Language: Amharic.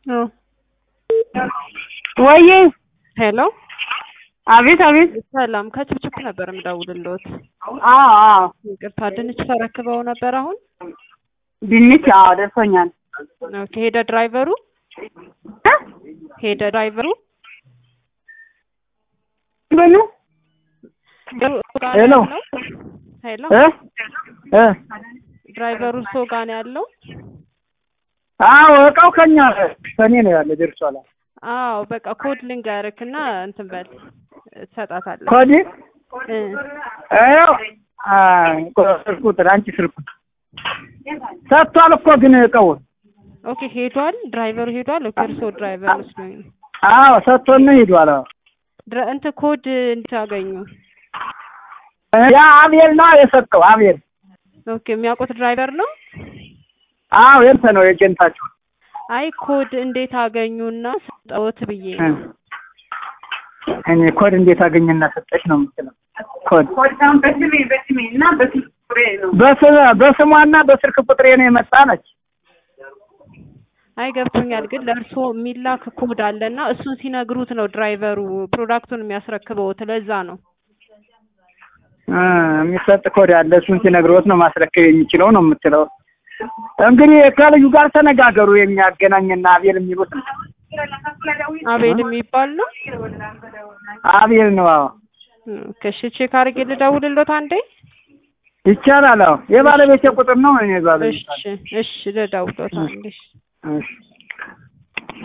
ወይዬ ሄሎ አቤት አቤት። ሰላም ከችፕችፕ ነበር የምደውልልዎት። አዎ አዎ ይቅርታ ድንች ተረክበው ነበር አሁን? ድንች አዎ ደርሶኛል። ኦኬ ሄደ ድራይቨሩ? ሄደ ድራይቨሩ? በሉ ሄሎ ሄሎ እ እ ድራይቨሩ ሰው ጋር ነው ያለው? አዎ እቃው ከኛ ከኔ ነው ያለ ደርሷል። አዎ በቃ ኮድ ልንገርክ እና እንትን በል ትሰጣታለህ። ኮዲ እ አዎ ስልክ ቁጥር አንቺ ስልክ ሰጥቷል እኮ ግን እቃውን ኦኬ ሄዷል። ድራይቨሩ ሄዷል። ኦኬ እርስዎ ድራይቨር መስሎኝ ነው። አዎ ሰጥቶን ሄዷል። አዎ ድረ- እንትን ኮድ እንዴት አገኙ? ያ አቤል ነው የሰጠው አቤል። ኦኬ የሚያውቁት ድራይቨር ነው? አዎ የንተ ነው የጀንታችሁ አይ ኮድ እንዴት አገኙና ሰጠዎት ብዬ ነው። እኔ ኮድ እንዴት አገኘና ሰጠች ነው የምትለው። ኮድ በስሜ በስሜ እና በስልክ ቁጥሬ ነው። በስ- በስሟና በስልክ ቁጥሬ ነው የመጣ ነች። አይ ገብቶኛል፣ ግን ለእርስዎ የሚላክ ኮድ አለና እሱን ሲነግሩት ነው ድራይቨሩ ፕሮዳክቱን የሚያስረክበውት። ለዛ ነው። እ የሚሰጥ ኮድ አለ። እሱን ሲነግሮት ነው ማስረከብ የሚችለው ነው የምትለው። እንግዲህ ከልዩ ጋር ተነጋገሩ። የሚያገናኝና አቤል የሚሉት ነው። አቤል የሚባል ነው። አቤል ነው። አዎ ከሺ ቼክ አድርጌ ልደውልሎት አንዴ። ይቻላል። አዎ የባለቤቴ ቁጥር ነው። እኔ ባለቤት እሺ እሺ ልደውልሎት አንዴ። እሺ